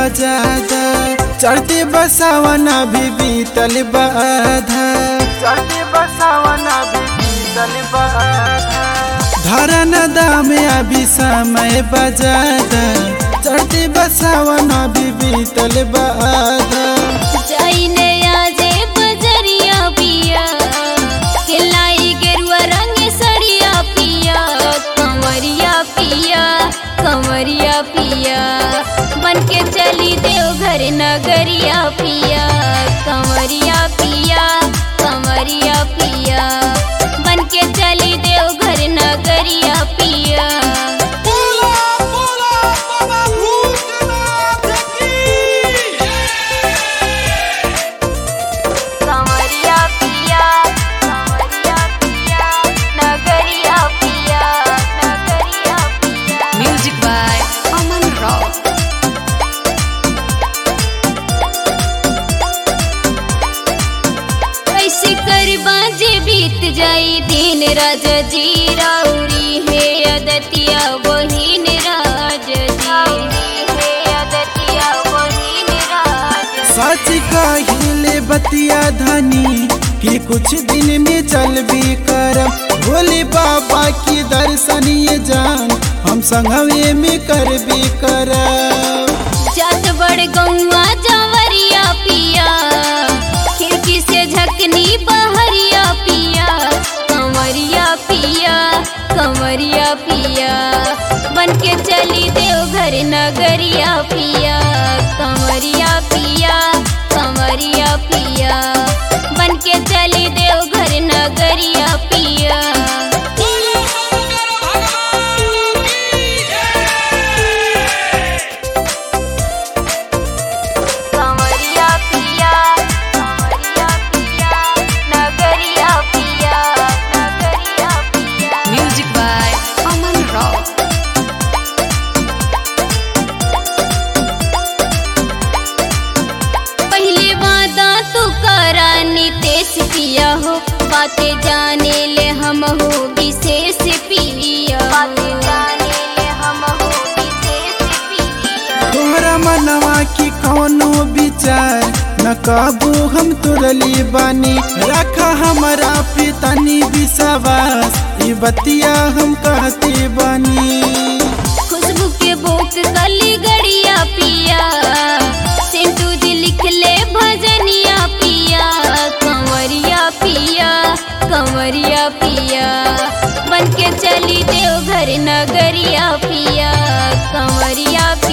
बजादा चढ़ते बसावना भी बीतल बाधा चढ़ते बसावना भी बीतल बाधा धरन दाम अभी समय बजादा चढ़ते बसावना भी बीतल बाधा जाइने आजे बजरिया पिया खिलाई गेरुआ रंग सड़िया पिया कंवरिया पिया कंवरिया पिया बन के चली देवघर नगरिया पिया कंवरिया पिया कंवरिया पिया बन के चली देवघर नगरिया पिया कंवरिया पिया कंवरिया पिया नगरिया पिया नगरिया पिया Music by Aman Rao. कैसे कर बाजे बीत जाई दिन राज जी राउरी है अदतिया बहिन राज जी है अदतिया बहिन राज सच कहिले बतिया धनी कि कुछ दिन में चल भी कर भोले बाबा की दर्शन ये जान हम संगवे में कर भी कर जात बड़ गौआ जवरिया पिया खिड़की से झकनी बहरिया पिया कंवरिया पिया कंवरिया पिया बन के चली देवघर नगरिया पिया कंवरिया पिया कंवरिया पिया बन के चली देवघर नगरिया पिया कंवरिया पिया कंवरिया पिया नगरिया पिया नगरिया पिया Music by Aman Rao. पहले वादा तू करा नितेश पिया हो बातें जाने ले हम हो विशेष पिया बातें जाने ले हम हो विशेष पिया तोहरा मनवा की कौनो विचार न काबू हम तुरली बानी रखा हमारा पितनी विश्वास ई बतिया हम कहते बानी खुशबू के बोक कली गड़िया पिया सिंटू जी लिख ले भजनिया पिया कंवरिया पिया कंवरिया पिया बन के चली देवघर नगरिया पिया कंवरिया